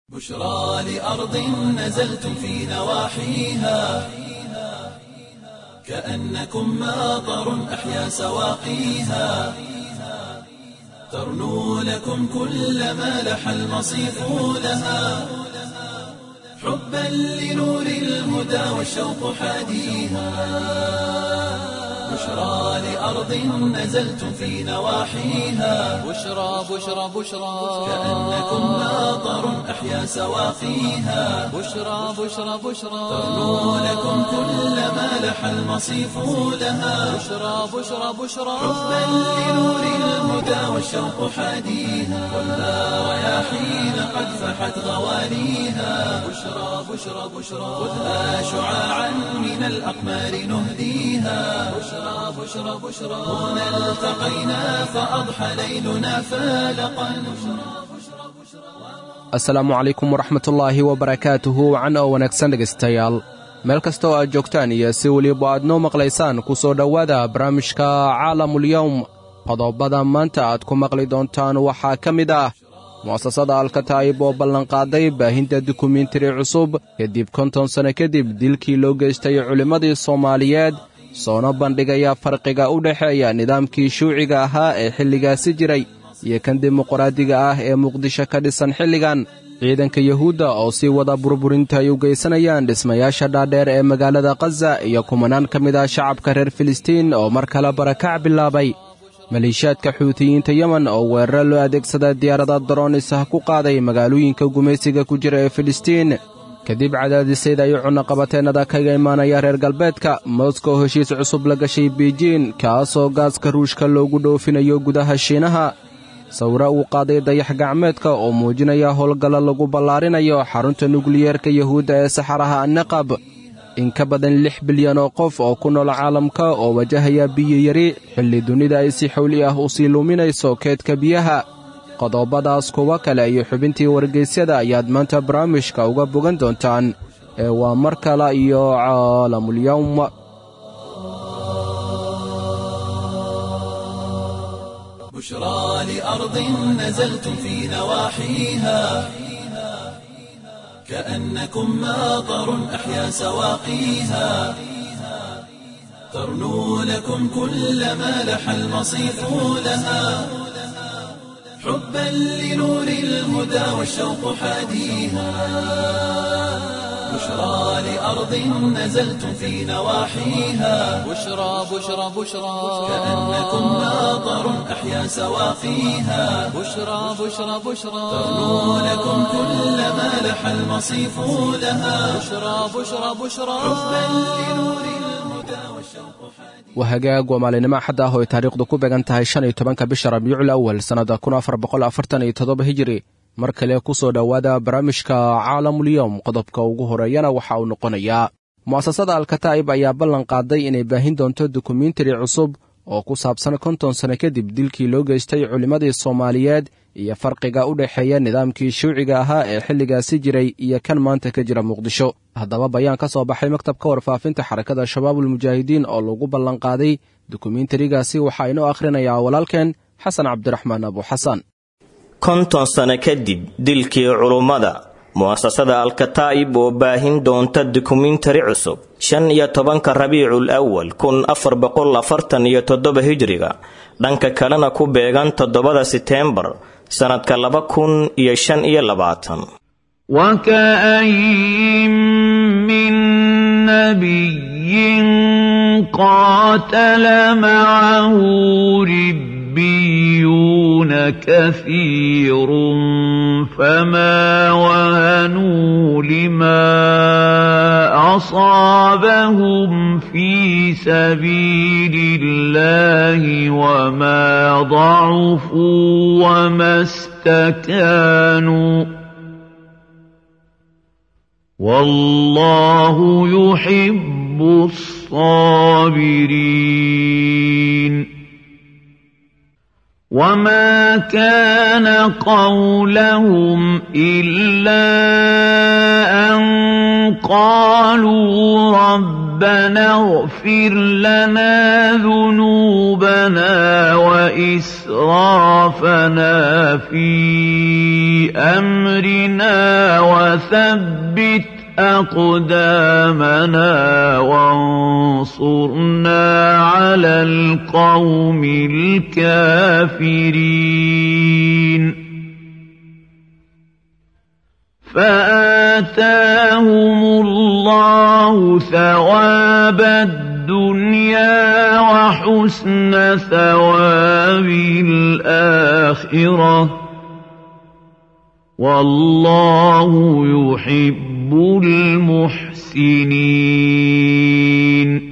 بشرى لأرض نزلتم في نواحيها كأنكم ماطر أحيا سواقيها ترنو لكم كل ما لح المصيف لها حبا لنور الهدى والشوق حاديها بشرى لأرض نزلتم في نواحيها بشرى بشرى بشرى كأنكم ماطر أحيا سواقيها بشرى بشرى بشرى ترنو لكم كل ما لح المصيف لها بشرى بشرى بشرى حبا لنور الهدى والشوق حاديها والنار رياحين قد فحت غوانيها بشرى بشرى بشرى خذها شعاعا من الأقمار نهديها بشرى بشرى بشرى هنا التقينا فأضحى ليلنا فالقا asalaamu calaykum waraxmatullaahi wabarakaatuhu wacan oo wanaagsan dhegaystayaal meel kasta oo aad joogtaan iyo si weliba aad noo maqlaysaan ku soo dhowaada barnaamijka caalamulyowm qodobada maanta aad ku maqli doontaan waxaa ka mid ah mu'asasada alkataa'ib oo ballanqaaday baahinta dukumentari cusub kadib konton sanno kadib dilkii loo geystay culimmadii soomaaliyeed soona bandhigaya farqiga u dhexeeya nidaamkii shuuciga ahaa ee xilligaasi jiray iyo kan dimuqraadiga ah ee muqdisho ka dhisan xilligan ciidanka yuhuudda oo sii wada burburinta ay u geysanayaan dhismayaasha dhaadheer ee magaalada khaza iyo kumanaan ka mid ah shacabka reer filistiin oo mar kale barakac bilaabay maleeshiyaadka xuutiyiinta yemen oo weeraro loo adeegsada diyaarada daroonis ah ku qaaday magaalooyinka gumaysiga ku jira ee filistiin kadib cadaadisyada iyo cunaqabateennada kaga imaanaya reer galbeedka moskow heshiis cusub la gashay biijin kaasoo gaaska ruushka loogu dhoofinayo gudaha shiinaha sawiro uu qaaday dayax gacmeedka oo muujinaya howlgallo lagu ballaarinayo xarunta nukliyeerka yuhuudda ee saxaraha annaqab in ka badan lix bilyan oo qof oo ku nool caalamka oo wajahaya biyo yari xilli dunida ay si xowli ah u sii luuminayso keedka biyaha qodobadaas kuwa kale iyo xubintii wargeysyada ayaad maanta barnaamijka uga bogan doontaan ee waa mar kale iyo caalamulyowm بشرى لأرض نزلتم في نواحيها كأنكم ماطر أحيا سواقيها ترنو لكم كل ما لح المصيف لها حبا لنور الهدى والشوق حاديها بشرى لأرض نزلتم في نواحيها بشرى بشرى بشرى كأنكم ماطر أحيا سواقيها بشرى بشرى بشرى ترنو لكم كل ما لح المصيف لها بشرى بشرى بشرى حبا لنور الهدى والشوق حاديها waa hagaag waa maalinimo axad ah oo ay taariikhdu ku beegan tahay shan iyo tobanka bisha rabiicul awal sannada kun afar boqol afartan iyo toddoba hijiri mar kale ku soo dhowaada barnaamijka caalamulyowm qodobka ugu horeeyana waxa uu noqonayaa mu'asasada alkataa'ib ayaa ballan qaaday inay baahin doonto dukumentari cusub oo ku saabsan konton sanno kadib dilkii loo geystay culimmadii soomaaliyeed iyo farqiga u dhexeeya nidaamkii shuuciga ahaa ee xilligaasi jiray iyo kan maanta ka jira muqdisho haddaba bayaan ka soo baxay maktabka warfaafinta xarakada shabaabulmujaahidiin oo lagu ballanqaaday dukumentarigaasi waxaa inoo akhrinayaa walaalkeen xasan cabdiraxmaan abuxasan konton sano kadib dilkii culummada mu'asasada alkataa'ib oo baahin doonta dukumentari cusub shan iyo tobanka rabiicul awal kun afar boqol afartan iyo toddoba hijriga dhanka kalena ku beegan toddobada seteembar sannadka laba kun iyo shan iyo labaatan وكاين من نبي قاتل معه ربيون كثير فما وهنوا لما اصابهم في سبيل الله وما ضعفوا وما استكانوا والله يحب الصابرين وما كان قولهم الا ان قالوا ربنا اغفر لنا ذنوبنا وإسرافنا في أمرنا وثبت أقدامنا وانصرنا على القوم الكافرين فآتاهم الله ثواب الدنيا وحسن ثواب الآخرة والله يحب المحسنين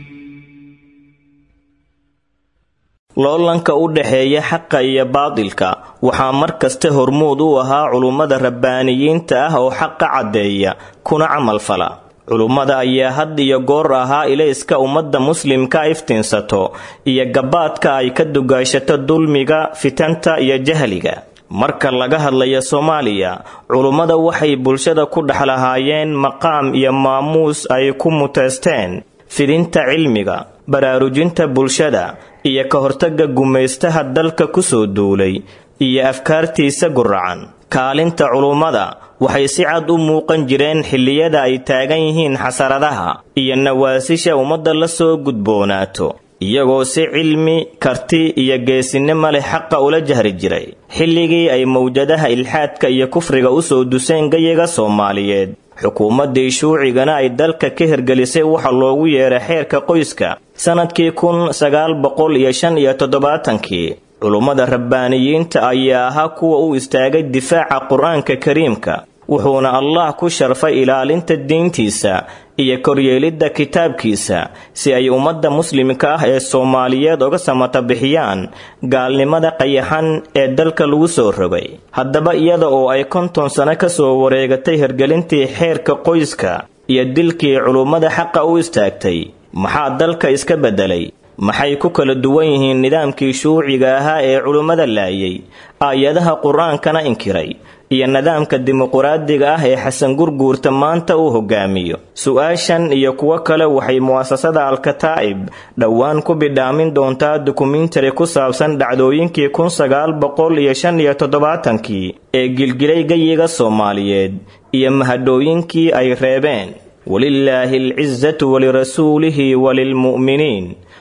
loolanka u dhexeeya xaqa iyo baadilka waxaa mar kasta hormuud u ahaa culummada rabbaaniyiinta ah oo xaqa caddeeya kuna camal fala culummada ayaa had iyo goor ahaa ilayska ummadda muslimka iftiinsato iyo gabaadka ay ka dugaashato dulmiga fitanta iyo jahliga marka laga hadlayo soomaaliya culummada waxay bulshada ku dhex lahaayeen maqaam iyo maamuus ay ku muteysteen fidinta cilmiga baraarujinta bulshada iyo ka hortagga gumaystaha dalka kusoo duulay iyo afkaartiisa guracan kaalinta culummada waxay si cad u muuqan jireen xilliyada ay taagan yihiin xasaradaha iyo nawaasisha ummadda la soo gudboonaato iyagoo si cilmi karti iyo geesinimo leh xaqa ula jahri jiray xilligii ay mawjadaha ilxaadka iyo kufriga usoo duseen gayaga soomaaliyeed xukuumaddii shuucigana ay dalka ka hirgelisay waxa loogu yeeray xeerka qoyska sannadkii kun sagaal boqol iyo shan iyo toddobaatankii culummada rabbaaniyiinta ayaa ahaa kuwa u istaagay difaaca qur-aanka kariimka wuxuuna allah ku sharfay ilaalinta diintiisa iyo koryeelidda kitaabkiisa si ay ummadda muslimka ah ee soomaaliyeed uga samata bixiyaan gaalnimada qayaxan ee dalka lagu soo rogay haddaba iyada oo ay konton sano ka soo wareegatay hirgelintii xeerka qoyska iyo dilkii culummada xaqa u istaagtay maxaa dalka iska beddelay maxay ku kala duwan yihiin nidaamkii shuuciga ahaa ee culummada laayay aayadaha qur-aankana inkiray iyo nidaamka dimuquraadiga ah ee xasan gurguurta maanta uu hogaamiyo su-aashan iyo kuwo kale waxay mu'asasada alkataa'ib dhowaan ku bidhaamin doontaa dokumentari ku saabsan dhacdooyinkii kun sagaal boqol iyo shan iyo toddobaatankii ee gilgilay gayiga soomaaliyeed iyo mahadhooyinkii ay reebeen walilaahi alcizatu walirasuulihi walilmu'miniin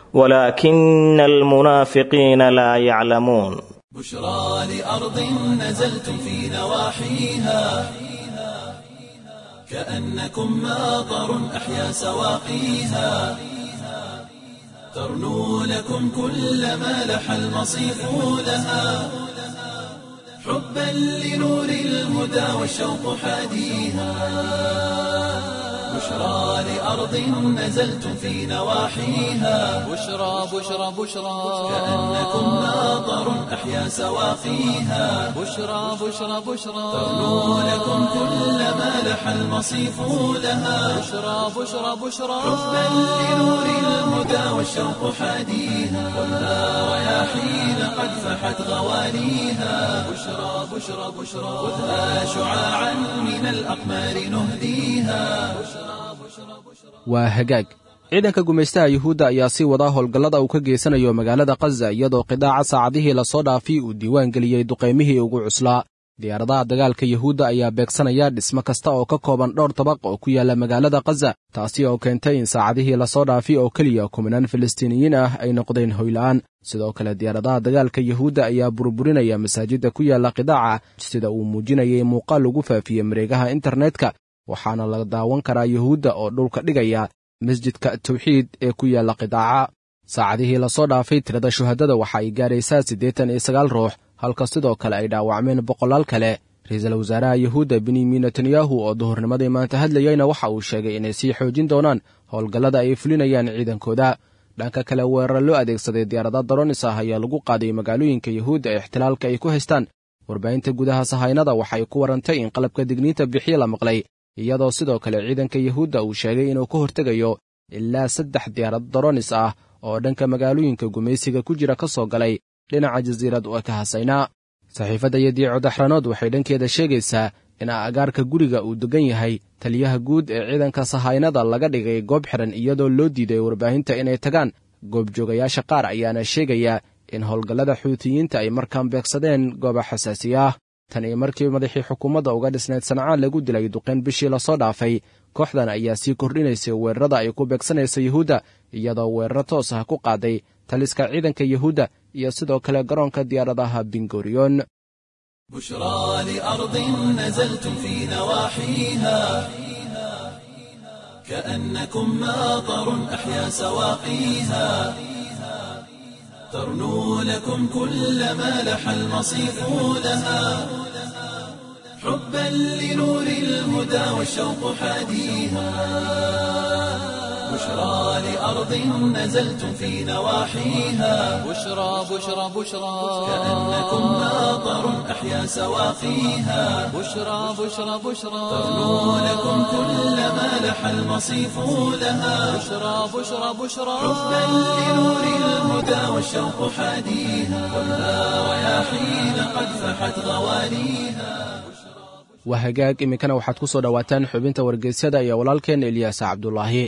walaakina almunaafiqiina laa yaclamuun بشرى لأرض نزلتم في نواحيها كأنكم ماطر أحيا سواقيها ترنو لكم كل ما لح المصيف لها حبا لنور الهدى والشوق حاديها بشرى لأرض نزلتم في نواحيها بشرى بشرى بشرى كأنكم ماطر أحيا سواقيها بشرى بشرى بشرى ترنو لكم كل ما لح المصيف لها بشرى بشرى بشرى حبا لنور الهدى والشوق حاديها ولا رياحين قد فحت غوانيها بشرى بشرى بشرى خذها شعاعا من الأقمار نهديها waa hagaag ciidanka gumaystaha yuhuudda ayaa sii wadaa howlgallada uu ka geysanayo magaalada khaza iyadoo qidaaca saacadihii lasoo dhaafay uu diiwaan geliyey duqaymihii ugu cuslaa diyaaradaha dagaalka yuhuudda ayaa beegsanaya dhismo kasta oo ka kooban dhowr dabaq oo ku yaala magaalada khaza taasi oo keentay in saacadihii lasoo dhaafay oo keliya kumanaan filistiiniyiin ah ay noqdeen hoyla'aan sidoo kale diyaaradaha dagaalka yuhuudda ayaa burburinaya masaajidda ku yaala qidaaca sida uu muujinayay muuqaal lagu faafiyey mareegaha internetka waxaana la daawan karaa yuhuudda oo dhulka dhigaya masjidka tawxiid ee ku yaalla qidaaca saacadihii lasoo dhaafay tirada shuhadada waxa ay gaaraysaa siddeetan iyo sagaal ruux halka sidoo kale ay dhaawacmeen boqolaal kale ra-iisul wasaaraha yuhuudda benyamin netanyahu oo duhurnimadii maanta hadlayeyna waxa uu sheegay inay sii xoojin doonaan howlgallada ay fulinayaan ciidankooda dhanka kale weerar loo adeegsaday diyaarada daronis ah ayaa lagu qaaday magaalooyinka yuhuudda ee ixtilaalka ay ku haystaan warbaahinta gudaha sahaynada waxay ku warantay in qalabka digniinta bixiye la maqlay iyadoo sidoo kale ciidanka yuhuudda uu sheegay inuu ka hortegayo ilaa saddex diyaarado daronis ah oo dhanka magaalooyinka gumaysiga ku jira ka soo galay dhinaca jasiirad oo ka hasaynaa saxiifadda yadiico daxranood waxay dhankeeda sheegaysaa in agaarka guriga uu degan yahay taliyaha guud ee ciidanka sahaynada laga dhigay goob xiran iyadoo loo diiday warbaahinta inay tagaan goobjoogayaasha qaar ayaana sheegaya in howlgallada xuutiyiinta ay markaan beegsadeen gooba xasaasiya ah tan iyo markii madaxii xukuumadda uga dhisnayd sancaan lagu dilay duqeyn bishii lasoo dhaafay kooxdan ayaa sii kordhinaysay weerarada ay ku beegsanaysa yuhuudda iyadoo weeraro toos ah ku qaaday taliska ciidanka yuhuudda iyo sidoo kale garoonka diyaaradaha bingoriyon بشرى لأرض نزلتم في نواحيها كأنكم ماطر أحيا سواقيها ترنو لكم كل ما لح المصيف لها حبا لنور الهدى والشوق حاديها بشرى لأرض نزلتم في نواحيها بشرى بشرى بشرى كأنكم ماطر أحيا سواقيها بشرى بشرى بشرى ترنو لكم كل ما لح المصيف لها بشرى بشرى بشرى حبا لنور الهدى والشوق حاديها والنار رياحين قد فحت غوانيها waa hagaag iminkana waxaad ku soo dhowaataan xubinta wargeysyada iyo walaalkeenna eliyaasa cabdulaahi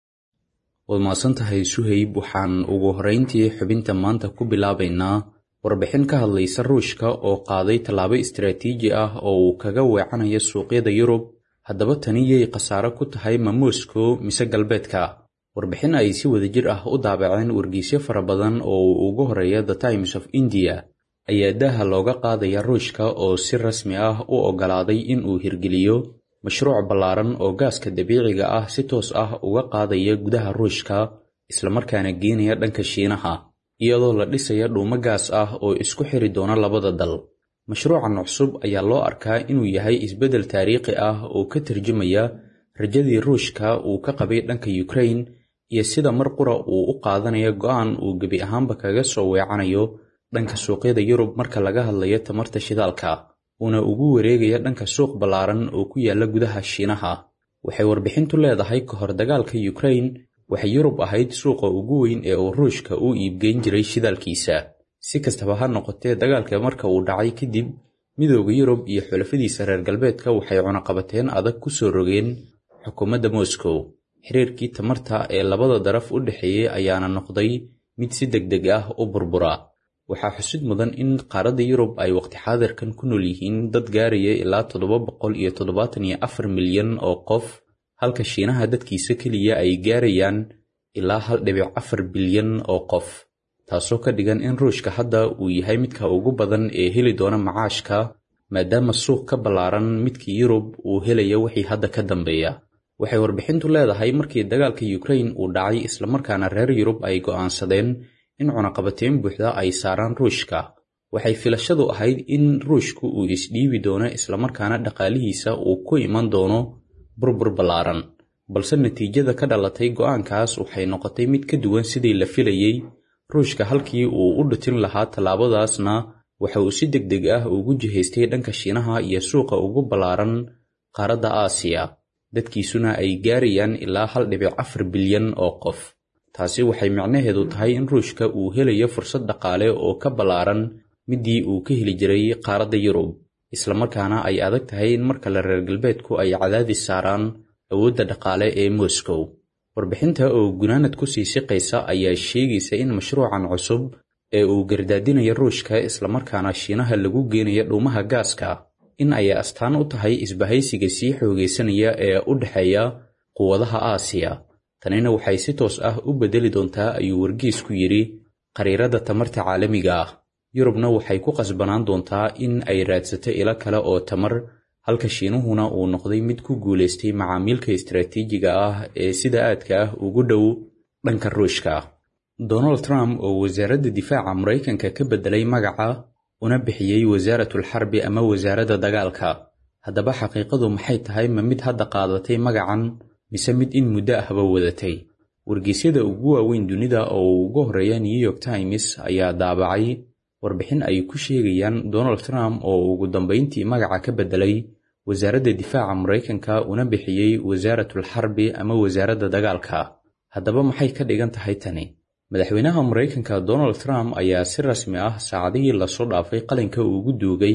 waad mahadsan tahay suhayb waxaan ugu horrayntii xubinta maanta ku bilaabaynaa warbixin ka hadlaysa ruushka oo qaaday tallaabo istaraatiiji ah oo uu kaga weecanayo suuqyada yurub haddaba tani yay khasaaro ku tahay ma moscow mise galbeedka warbixin ay si wadajir ah u daabaceen wargeysyo fara badan oo uu ugu horreeya the times of india ayaa daaha looga qaadaya ruushka oo si rasmi ah u oggolaaday in uu hirgeliyo mashruuc ballaaran oo gaaska dabiiciga ah si toos ah uga qaadaya gudaha ruushka islamarkaana geenaya dhanka shiinaha iyadoo la dhisaya dhuumo gaas ah oo isku xiri doona labada dal mashruucan cusub ayaa loo arkaa inuu yahay isbeddel taariikhi ah oo ka tarjumaya rajadii ruushka uu ka qabay dhanka yukrain iyo sida mar qura uu u qaadanayo go'aan uu gebi ahaanba kaga soo weecanayo dhanka suuqyada yurub marka laga hadlayo tamarta shidaalka uuna ugu wareegaya dhanka suuq ballaaran oo ku yaalla gudaha shiinaha waxay warbixintu leedahay ka hor dagaalka yukrain waxay yurub ahayd suuqa ugu weyn ee uu ruushka u iibgeyn jiray shidaalkiisa si kastaba ha noqotee dagaalka marka uu dhacay kadib midooda yurub iyo xulafadiisa reer galbeedka waxay cunaqabateen adag ku soo rogeen xukuumadda moscow xiriirkii tamarta ee labada daraf u dhexeeyey ayaana noqday mid si deg deg ah u burbura waxaa xusid mudan in qaaradda yurub ay waqti xaadirkan ku nool yihiin dad gaaraya ilaa toddoba boqol iyo toddobaatan iyo afar milyan oo qof halka shiinaha dadkiisa keliya ay gaarayaan ilaa hal dhibic afar bilyan oo qof taasoo ka dhigan in ruushka hadda uu yahay midka ugu badan ee heli doona macaashka maadaama suuq ka ballaaran midkii yurub uu helaya wixii hadda ka dambeeya waxay warbixintu leedahay markii dagaalka yukrain uu dhacay islamarkaana reer yurub ay go'aansadeen in cunaqabateen buuxda ay saaraan ruushka waxay filashadu ahayd in ruushku uu isdhiibi doono islamarkaana dhaqaalihiisa uu ku iman doono burbur ballaaran balse natiijada ka dhalatay go'aankaas waxay noqotay mid ka duwan sidii la filayey ruushka halkii uu u dhutin lahaa tallaabadaasna waxa uu si deg deg ah ugu jihaystay dhanka shiinaha iyo suuqa ugu ballaaran qaaradda aasiya dadkiisuna ay gaarayaan ilaa hal dhibic afar bilyan oo qof taasi waxay micnaheedu tahay in ruushka uu helayo fursad dhaqaale oo ka ballaaran midii uu ka heli jiray qaaradda yurub islamarkaana ay adag tahay in mar kale reer galbeedku ay cadaadis saaraan awoodda dhaqaale ee moscow warbixinta oo gunaanad ku sii siqaysa ayaa sheegaysa in mashruucan cusub ee uu gardaadinaya ruushka islamarkaana shiinaha lagu geenaya dhuumaha gaaska in ay astaan u tahay isbahaysiga sii xoogaysanaya ee u dhexeeya quwadaha aasiya tanina waxay si toos ah u beddeli doontaa ayuu wargeysku yidhi qariirada tamarta caalamiga ah yurubna waxay ku qasbanaan doontaa in ay raadsato ilo kale oo tamar halka shiinuhuna uu noqday mid ku guulaystay macaamiilka istaraatiijiga ah ee sida aadka ah ugu dhow dhanka ruushka donald trump oo wasaaradda difaaca maraykanka ka beddelay magaca una bixiyey wasaaratul xarbi ama wasaaradda dagaalka haddaba xaqiiqadu maxay tahay ma mid hadda qaadatay magacan mise mid in muddo ahba wadatay wargeysyada ugu waaweyn dunida oo ugu horreeya new york times ayaa daabacay warbixin ay ku sheegayaan donald trump oo ugu dambayntii magaca ka beddelay wasaaradda difaaca maraykanka una bixiyey wasaaratul xarbi ama wasaaradda dagaalka haddaba maxay ka dhigan tahay tani madaxweynaha maraykanka donald trump ayaa si rasmi ah saacadihii lasoo dhaafay qalinka ugu duugay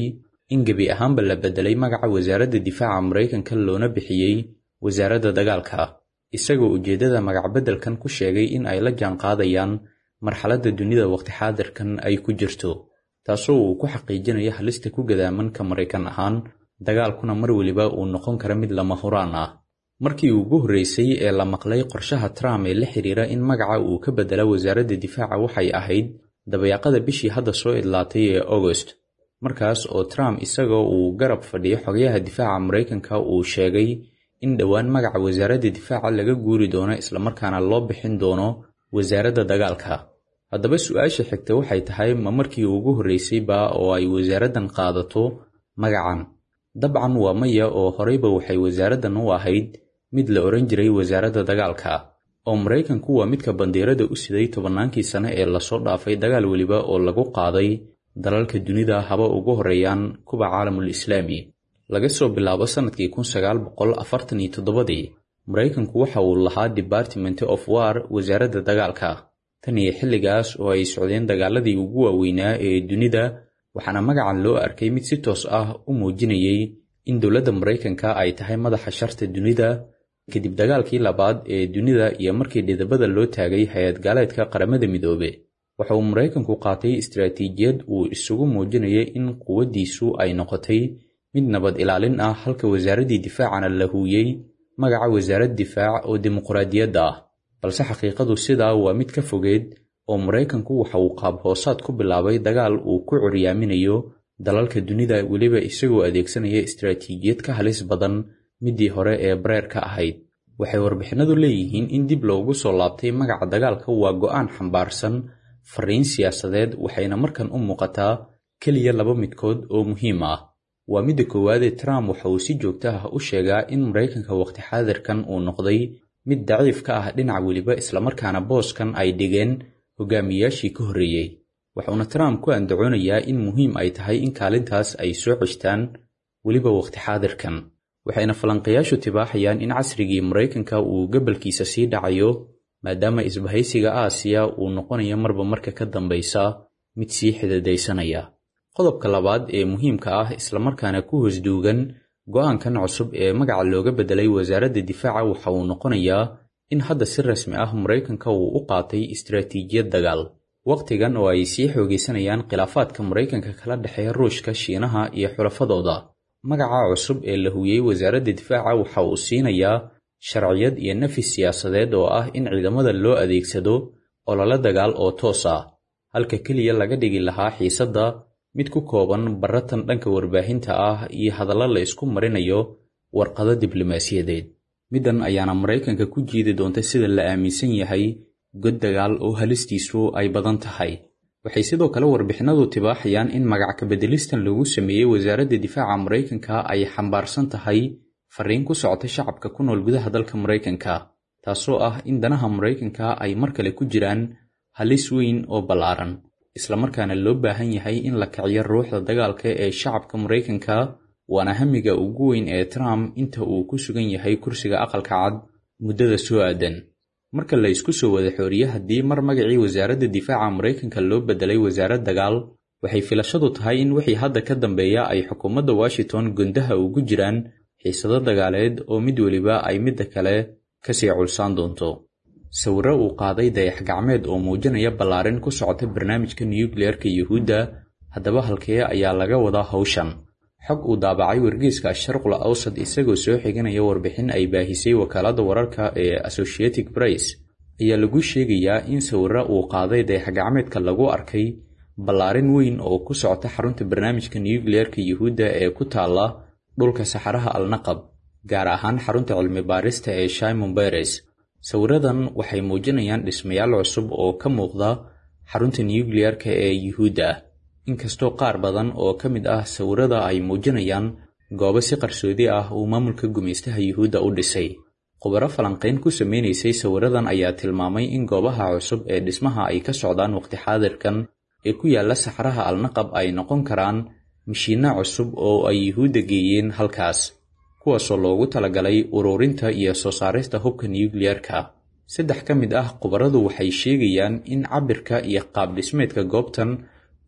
in gebi ahaanba la beddelay magaca wasaaradda difaaca maraykanka loona bixiyey wasaaradda dagaalka isagoo ujeeddada magacbeddelkan ku sheegay in ay la jaanqaadayaan marxaladda dunida waqti xaadirkan ay ku jirto taasoo uu ku xaqiijinayo halista ku gadaamanka maraykan ahaan dagaalkuna mar weliba uu noqon kara mid lama huraan ah markii ugu horreysay ee la maqlay qorshaha trump ee la xiriira in magaca uu ka beddela wasaaradda difaaca waxay ahayd dabayaaqada bishii hadda soo idlaatay ee agost markaas oo trump isagoo uu garab fadhiyo xogayaha difaaca maraykanka uu sheegay in dhowaan magaca wasaaradda difaaca laga guuri doono islamarkaana loo bixin doono wasaaradda dagaalka haddaba su-aasha xigta waxay tahay ma markii ugu horreysayba oo ay wasaaraddan qaadato magacan dabcan waa maya oo horeyba waxay wasaaraddan u ahayd mid la odhan jiray wasaaradda dagaalka oo maraykanku waa midka bandiirada u siday tobannaankii sane ee lasoo dhaafay dagaal weliba oo lagu qaaday dalalka dunida haba ugu horreeyaan kuwa caalamul islaami laga soo bilaabo sannadkii kun sagaal boqol afartan iyo toddobadii maraykanku waxa uu lahaa department of war wasaaradda dagaalka tan iyo xilligaas oo ay socdeen dagaaladii ugu waaweynaa ee dunida waxaana magacan loo arkay mid si toos ah u muujinayay in dowladda maraykanka ay tahay madaxa sharta dunida kadib dagaalkii labaad ee dunida iyo markii dhidabada loo taagay hay-ad gaaleedka qaramada midoobe waxa uu maraykanku qaatay istaraatiijiyad uu isugu muujinayay in quwaddiisu ay noqotay mid nabad ilaalin ah halka wasaaraddii difaacana la huuyey magaca wasaarad difaac oo dimuqraadiyadda ah balse xaqiiqadu sidaa waa mid ka fogeed oo maraykanku waxa uu qaab hoosaad ku bilaabay dagaal uu ku curyaaminayo dalalka dunida weliba isagoo adeegsanaya istaraatiijiyad ka halis badan middii hore ee bareerka ahayd waxay warbixinadu leeyihiin in dib loogu soo laabtay magaca dagaalka waa go'aan xambaarsan fariin siyaasadeed waxayna markan u muuqataa keliya laba midkood oo muhiim ah waa midda koowaadee trump waxa uu si joogto ah u sheegaa in maraykanka waqti xaadirkan uu noqday mid daciif ka ah dhinac weliba islamarkaana booskan ay dhigeen hogaamiyayaashii ka horreeyey waxuuna trump ku andacoonayaa in muhiim ay tahay in kaalintaas ay soo ceshtaan weliba waqti xaadirkan waxayna falanqayaashu tibaaxayaan in casrigii maraykanka uu gabalkiisa sii dhacayo maadaama isbahaysiga aasiya uu noqonayo marba marka ka dambaysa mid sii xididaysanaya qodobka labaad ee muhiimka ah islamarkaana ku hoosduugan go'aankan cusub ee magaca looga beddelay wasaaradda difaaca waxa uu noqonayaa in hadda si rasmi ah maraykanka uu u qaatay istaraatiijiyad dagaal wakhtigan oo ay sii xoogaysanayaan khilaafaadka maraykanka kala dhexeeya ruushka shiinaha iyo xulafadooda magaca cusub ee la huuyey wasaaradda difaaca waxa uu siinayaa sharciyad iyo nafis siyaasadeed oo ah in ciidamada loo adeegsado ololo dagaal oo toos ah halka keliya laga dhigi lahaa xiisadda mid ku kooban baratan dhanka warbaahinta ah iyo hadallo la isku marinayo warqado diblomaasiyadeed middan ayaana maraykanka ku jiidi doonta sida la aaminsan yahay god dagaal oo halistiisu ay badan tahay waxay sidoo kale warbixinadu tibaaxayaan in magac kabeddelistan lagu sameeyey wasaaradda difaaca maraykanka ay xambaarsan tahay fariin ku socota shacabka ku nool gudaha dalka maraykanka taasoo ah in danaha maraykanka ay mar kale ku jiraan halis weyn oo ballaaran islamarkaana loo baahan yahay in la kiciyo ruuxda dagaalka ee shacabka maraykanka waana hamiga ugu weyn ee trump inta uu ku sugan yahay kursiga aqalka cad muddada soo aadan marka la isku soo wada xooriye haddii mar magacii wasaaradda difaaca maraykanka loo beddelay wasaarad dagaal waxay filashadu tahay in wixii hadda ka dambeeya ay xukuumadda washington gundaha ugu jiraan xiisado dagaaleed oo mid weliba ay midda kale kasii culsaan doonto sawirro uu qaaday dayax gacmeed oo muujinaya ballaarin ku socota barnaamijka nukliyeerka yuhuudda haddaba halkee ayaa laga wadaa hawshan xog uu daabacay wargeyska sharqul awsad isagoo soo xiganaya warbixin ay baahisay wakaaladda wararka ee associated press ayaa lagu sheegayaa in sawirro uu qaaday dayax-gacmeedka lagu arkay ballaarin weyn oo ku socota xarunta barnaamijka nukliyeerka yuhuudda ee ku taalla dhulka saxaraha alnaqab gaar ahaan xarunta cilmi baarista ee shimon beres sawiradan waxay muujinayaan dhismayaal cusub oo ka muuqda xarunta nukliyeerka ee yuhuudda ah inkastoo qaar badan oo ka mid ah sawirada ay muujinayaan goobo si qarsoodi ah uu maamulka gumaystaha yuhuudda u dhisay khubaro falanqayn ku sameynaysay sawiradan ayaa tilmaamay in goobaha cusub ee dhismaha ay ka socdaan waqti xaadirkan ee ku yaalla saxaraha alnaqab ay noqon karaan mashiinno cusub oo ay yuhuudda geeyeen halkaas kuwaasoo loogu talagalay ururinta iyo soo saarista hubka nukliyeerka saddex ka mid ah khubaradu waxay sheegayaan in cabirka iyo qaab dhismeedka goobtan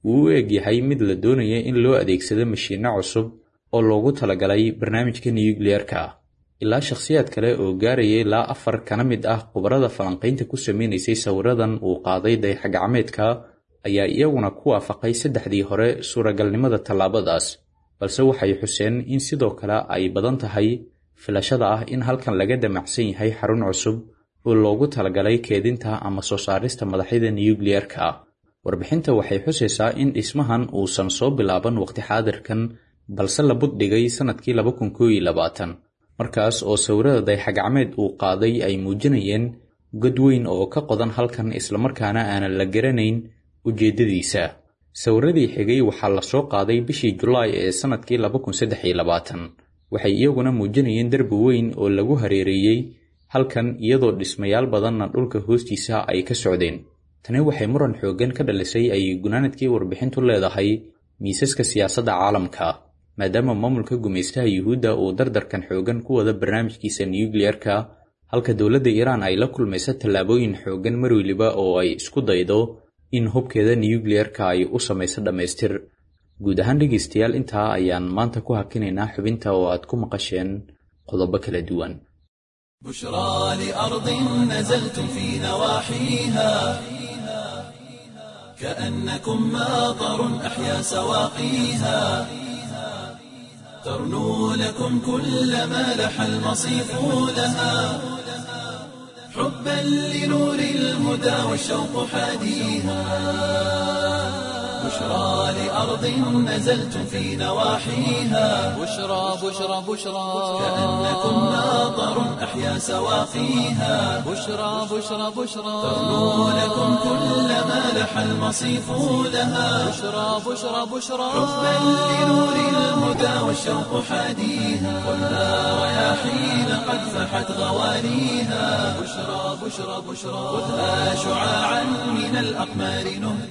wuu u egyahay mid la doonaya in loo adeegsado mashiinno cusub oo loogu talagalay barnaamijka nuyukliyeerka ilaa shakhsiyaad kale oo gaaraya ilaa afar kana mid ah khubarada falanqaynta ku sameynaysay sawiradan uu qaaday dayaxgacmeedka ayaa iyaguna ku waafaqay saddexdii hore suuragalnimada tallaabadaas balse waxay xuseen in sidoo kale ay badan tahay filashada ah in halkan laga damacsan yahay xarun cusub oo loogu talagalay keedinta ama soo saarista madaxyada nuyukliyeerka warbixinta waxay xusaysaa in dhismahan uusan soo bilaaban waqti xaadirkan balse la buddhigay sannadkii laba kun koo iyo labaatan markaas oo sawirada dayaxgacmeed uu qaaday ay muujinayeen god weyn oo ka qodan halkan islamarkaana aanan la garanayn ujeeddadiisa sawiradii xigay waxaa la soo qaaday bishii julaay ee sannadkii laba kun saddex iyo labaatan waxay iyaguna muujinayeen derbi weyn oo lagu hareereeyey halkan iyadoo dhismayaal badanna dhulka hoostiisa ay ka socdeen tani waxay muran xooggan ka dhalisay ay gunaanadkii warbixintu leedahay miisaska siyaasadda caalamka maadaama maamulka gumaystaha yuhuudda uu dardarkan xooggan ku wada barnaamijkiisa nuyukliyerka halka dowladda iiraan ay la kulmayso tallaabooyin xooggan mar weliba oo ay isku daydo in hubkeeda nuyukliyerka ay u samayso dhammaystir guud ahaan dhegaystayaal intaa ayaan maanta ku hakinaynaa xubinta oo aad ku maqasheen qodobo kala duwan بشرى لأرض نزلتم في نواحيها كأنكم ماطر أحيا سواقيها ترنو لكم كل ما لح المصيف لها حبا لنور الهدى والشوق حاديها بشرى لأرض نزلتم في نواحيها بشرى بشرى بشرى كأنكم ماطر أحيا سواقيها بشرى بشرى بشرى ترنو لكم كل ما لح المصيف لها بشرى بشرى بشرى حبا لنور الهدى والشوق حاديها خذها رياحين قد فحت غوانيها بشرى بشرى بشرى خذها شعاعا من الأقمار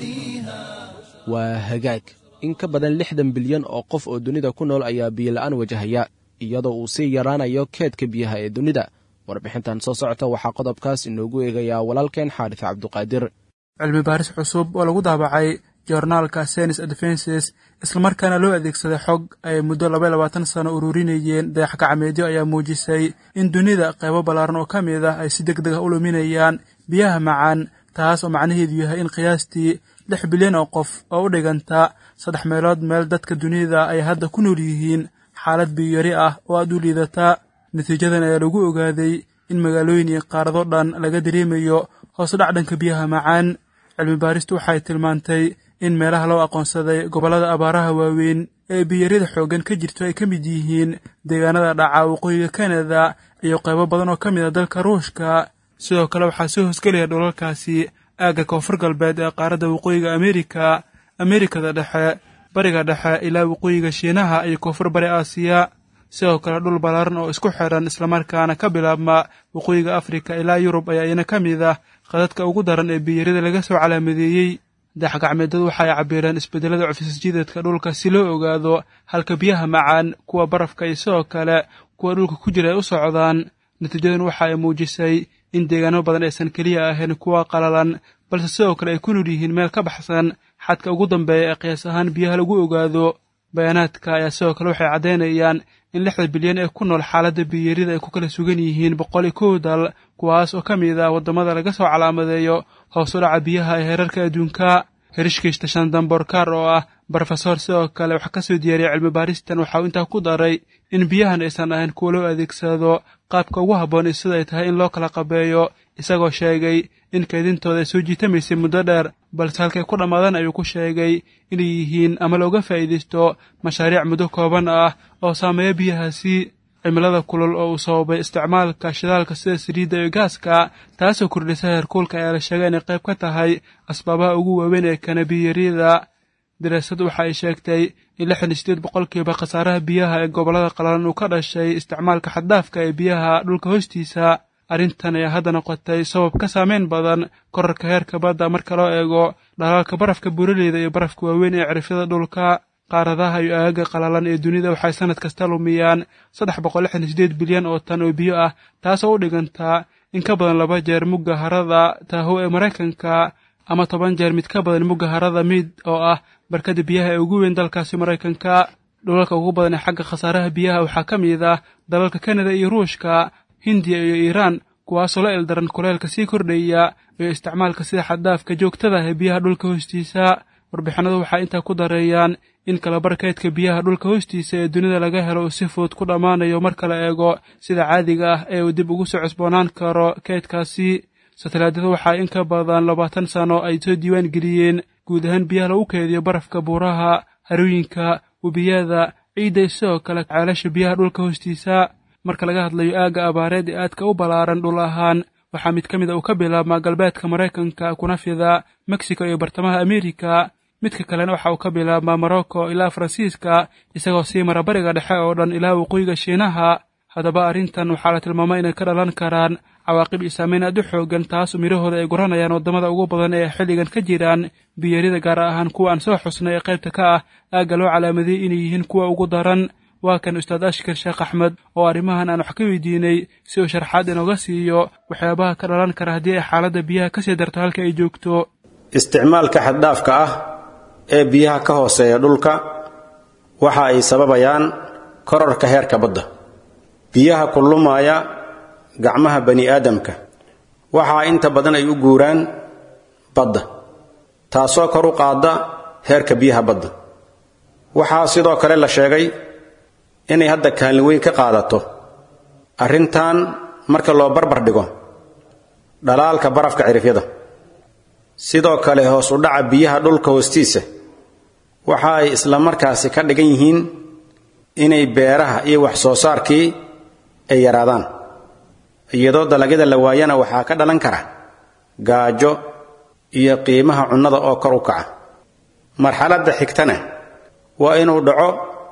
نهديها waa hagaag in ka badan lixdan bilyan oo qof oo dunida ku nool ayaa biyola'aan wajahaya iyadoo uu sii yaraanayo keedka biyaha ee dunida warbixintan soo socota waxaa qodobkaas inoogu eegayaa walaalkeen xaadis cabduqaadir cilmi baaris cusub oo lagu daabacay joornaalka senis advences islamarkaana loo adeegsaday xog ay muddo laba labaatan sano ururinayeen dayax gacmeedyo ayaa muujisay in dunida qaybo ballaaran oo ka mid ah ay si deg deg ah u luminayaan biyaha macaan taas oo macnaheedu yahay in qiyaastii lix bilyan oo qof oo u dhiganta saddex meelood meel dadka dunida ay hadda ku nool yihiin xaalad biyari ah oo aad u liidata natiijadan ayaa lagu ogaaday in magaalooyin iyo qaarado dhan laga dareemayo hoos dhac dhanka biyaha macaan cilmi baaristu waxay tilmaantay in meelaha loo aqoonsaday gobollada abaaraha waaweyn ee biyarida xooggan ka jirto ay ka mid yihiin deegaanada dhaca waqooyiga kanada iyo qaybo badan oo ka mid a dalka ruushka sidoo kale waxaa soo hosgelaya dhulalkaasi aagga koonfur galbeed ee qaaradda waqooyiga amerika amerikada dhexe bariga dhexe ilaa waqooyiga shiinaha iyo koonfur bari aasiya sidoo kale dhul ballaaran oo isku xidhan islamarkaana ka bilaabma waqooyiga afrika ilaa yurub ayaa iyana ka mid ah qadadka ugu daran ee biyarida laga soo calaamadeeyey dayaxgacmeedyadu waxa ay cabireen isbeddelada cufisjideedka dhulka si loo ogaado halka biyaha macaan kuwa barafka iyo sidoo kale kuwa dhulka ku jira ay u socdaan natiijadan waxa ay muujisay in deegaano badan aysan keliya ahayn kuwa qalalan balse sidoo kale ay ku nool yihiin meel ka baxsan xadka ugu dambeeya ee qiyaas ahaan biyaha lagu ogaado bayaanaadka ayaa sidoo kale waxay caddaynayaan in lixda bilyan ee ku nool xaaladda biyarida ay ku kala sugan yihiin boqol iyo kow dal kuwaas oo ka mid ah waddamada laga soo calaamadeeyo hoos u dhaca biyaha ee heerarka adduunka herishkiista shandamborkar oo ah brofesor sidoo kale wax ka soo diyaariyay cilmi baaristan waxa uu intaa ku daray in biyahan aysan ahayn kuwa loo adeegsado qaabka ugu habboon iyo sida ay tahay in loo kala qabeeyo isagoo sheegay in kaydintooda ay soo jiitamaysay muddo dheer balse halkay ku dhammaadaan ayuu ku sheegay inay yihiin ama looga faa'iidaysto mashaariic muddo kooban ah oo saameeya biyahaasi cimilada kulul oo uu sababay isticmaalka shidaalka sida saliidda iyo gaaska taasoo kordhisa heerkuulka ayaa la sheegay inay qayb ka tahay asbaabaha ugu waaweyn ee kanabiyarida daraasadu waxa ay sheegtay in lixdan iyo sideed boqolkiiba khasaaraha biyaha ee gobollada qalalan uu ka dhashay isticmaalka xaddaafka ee biyaha dhulka hoostiisa arrintan ayaa hadda noqotay sabab ka saameyn badan korarka heerka badda marka loo eego dhalaalka barafka buuraleyda iyo barafka waaweyn ee cirifyada dhulka qaaradaha iyo aagaga qalalan ee dunida waxay sannad kasta lumiyaan saddex boqol lixdan iyo sideed bilyan oo tan oo biyo ah taasoo u dhigantaa in ka badan laba jeer mugga harada taaho ee maraykanka ama toban jeer mid ka badan mugga harada miid oo ah barkada biyaha ee ugu weyn dalkaasi maraykanka dhulalka ugu badan ee xagga khasaaraha biyaha waxaa ka mid ah dalalka kanada iyo ruushka hindiya iyo iiraan kuwaasoo la ildaran kuleelka sii kordhaya iyo isticmaalka sida xaddaafka joogtada ah ee biyaha dhulka hoostiisa warbixinadu waxay intaa ku dareeyaan in kalabarkaydka biyaha dhulka hoostiisa ee dunida laga helo uu si fudud ku dhammaanayo marka la eego sida caadiga ah ee uu dib ugu soo cusboonaan karo kaydkaasi satalaadada waxaa in ka badan labaatan sano ay soo diiwaan geliyeen guud ahaan biyaha lagu keediyo barafka buuraha harooyinka webiyada ciidda iyo sidoo kale ceelasha biyaha dhulka hoostiisa marka laga hadlayo aagga abaareed ee aadka u ballaaran dhul ahaan waxaa mid ka mid a uu ka bilaabmaa galbeedka maraykanka kuna fida mexico iyo bartamaha amerika midka kalena waxa uu ka bilaabmaa morocco ilaa faransiiska isagoo sii mara bariga dhexe oo dhan ilaa waqooyiga shiinaha haddaba arrintan waxaa la tilmaamay inay ka dhalan karaan cawaaqib iyo saameyn aad u xoogan taas midhahooda ay guranayaan waddamada ugu badan ee xilligan ka jiraan biyarida gaar ahaan kuwa aan soo xusnay ee qaybta ka ah aagga loo calaamadiyey inay yihiin kuwa ugu daran waa kan ustaad ashkar sheekh axmed oo arrimahan aan wax ka weydiinay si uu sharxaad inooga siiyo waxyaabaha ka dhalan kara haddii ay xaaladda biyaha ka sii darto halka ay joogto isticmaalka xaddhaafka ah ee biyaha ka hooseeya dhulka waxa ay sababayaan korarka heerka badda biyaha kullumaaya gacmaha bani aadamka waxaa inta badan ay u guuraan badda taasoo kor u qaadda heerka biyaha badda waxaa sidoo kale la sheegay inay hadda kaalin weyn ka qaadato arrintan marka loo barbar dhigo dhalaalka barafka cirifyada sidoo kale hoos u dhaca biyaha dhulka hoostiisa waxa ay isla markaasi ka dhigan yihiin inay beeraha iyo wax soo saarkii ay yaraadaan iyadoo dalagyada la waayana waxaa ka dhalan kara gaajo iyo qiimaha cunnada oo kor u kaca marxaladda xigtana waa inuu dhaco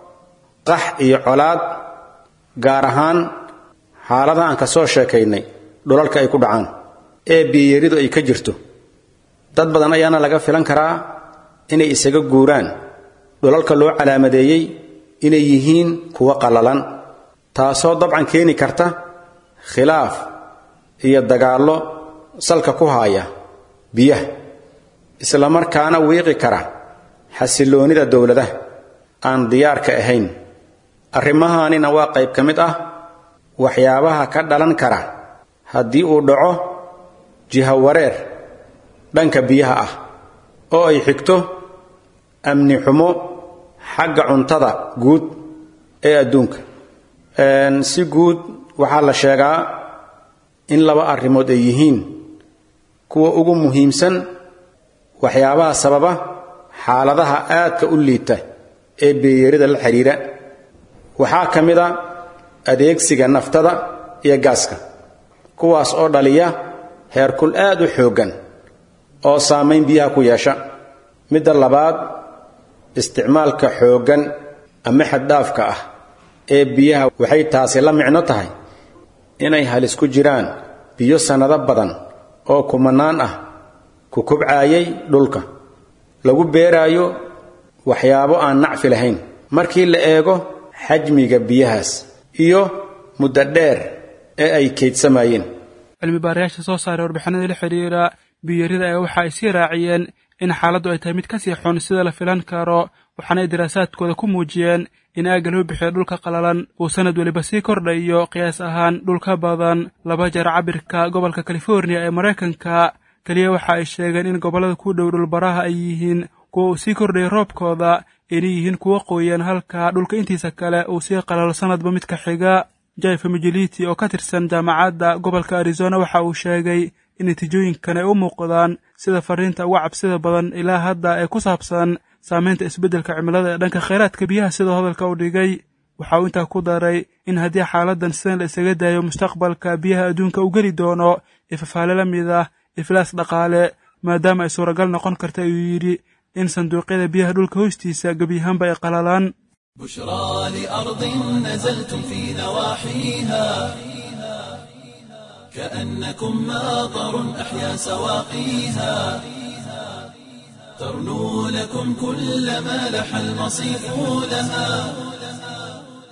qax iyo colaad gaar ahaan xaaladaha aan ka soo sheekaynay dhulalka ay ku dhacaan ee biyiyaridu ay ka jirto dad badan ayaana laga filan karaa inay isaga guuraan dhulalka loo calaamadeeyey inay yihiin kuwo qallalan taasoo dabcan keeni karta khilaaf iyo dagaallo salka ku haaya biyaha isla markaana wiiqi kara xasilloonnida dowladaha aan diyaarka ahayn arrimahaanina waa qayb ka mid ah waxyaabaha ka dhalan kara haddii uu dhaco jiha wareer dhanka biyaha ah oo ay xigto amni xumo xagga cuntada guud ee adduunka si guud waxaa la sheegaa in laba arrimood ay yihiin kuwa ugu muhiimsan waxyaabaha sababa xaaladaha aadka u liita ee beeyarida la xidhiira waxaa ka mid a adeegsiga naftada iyo gaaska kuwaas oo dhaliya heerkul aad u xooggan oo saamayn biyaha ku yeesha midda labaad isticmaalka xooggan ama xaddhaafka ah ee biyaha waxay taasi la micno tahay inay halis ku jiraan biyo sannado badan oo kumanaan ah ku kubcaayay dhulka lagu beeraayo waxyaabo aan nacfi lahayn markii la eego xajmiga biyahaas iyo muddo dheer ee ay kaydsamayeen cilmi baarayaasha soo saaray warbixinada la xidhiira biyarida ayaa waxa ay sii raaciyeen in xaaladdu ay tahay mid ka sii xun sida la filan karo waxaana ay daraasaadkooda ku muujiyeen in aagga loo bixiyo dhulka qalalan uu sanad weliba sii kordhayo qiyaas ahaan dhulka badan laba jeer cabirka gobolka californiya ee maraykanka keliya waxa ay sheegeen in gobollada ku dhow dhulbaraha ay yihiin kuwa uu sii kordhayay roobkooda inay yihiin kuwo qoyan halka dhulka intiisa kale uu sii qalalo sanadba midka xiga jaifa mijiliti oo ka tirsan jaamacadda gobolka arizona waxa uu sheegay in natiijooyinkan ay u muuqdaan sida fariinta uga cabsida badan ilaa hadda ee ku saabsan saamaynta isbeddelka cimilada ee dhanka khayraadka biyaha sidoo hadalka u dhigay waxa uu intaa ku daray in haddii xaaladdan sidan la isaga daayo mustaqbalka biyaha adduunka u geli doono ifafaale la mid ah iflaas dhaqaale maadaama ay suuragal noqon karta ayuu yidhi in sanduuqyada biyaha dhulka hoostiisa gebiyahaanba ay qalalaan بشرى لأرض نزلتم في نواحيها كأنكم ماطر أحيا سواقيها ترنو لكم كل ما لح المصيف لها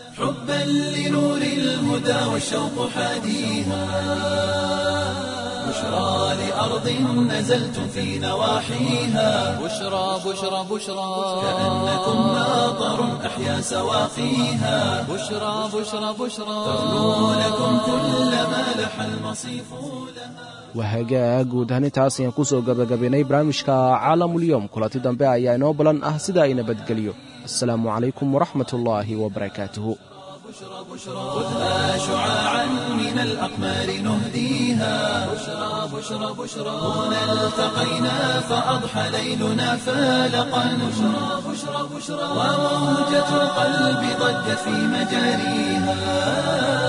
حبا لنور الهدى والشوق حاديها بشرى لأرض نزلتم في نواحيها بشرى بشرى بشرى كأنكم ماطر أحيا سواقيها بشرى بشرى بشرى ترنو لكم كل ما لح المصيف لها wahagaa guud ahaan intaas ayaan ku soo gabagabaynay barnaamijka caalamulyoom kulanti dambe ayaa inoo balan ah sida ay nabadgelyo asalaamu calaykum waraxmat ullaahi wabarakaatuhu خذها شعاعا من الأقمار نهديها بشرى بشرى بشرى هنا التقينا فأضحى ليلنا فالقا بشرى بشرى بشرى وموجة القلب ضجت في مجاريها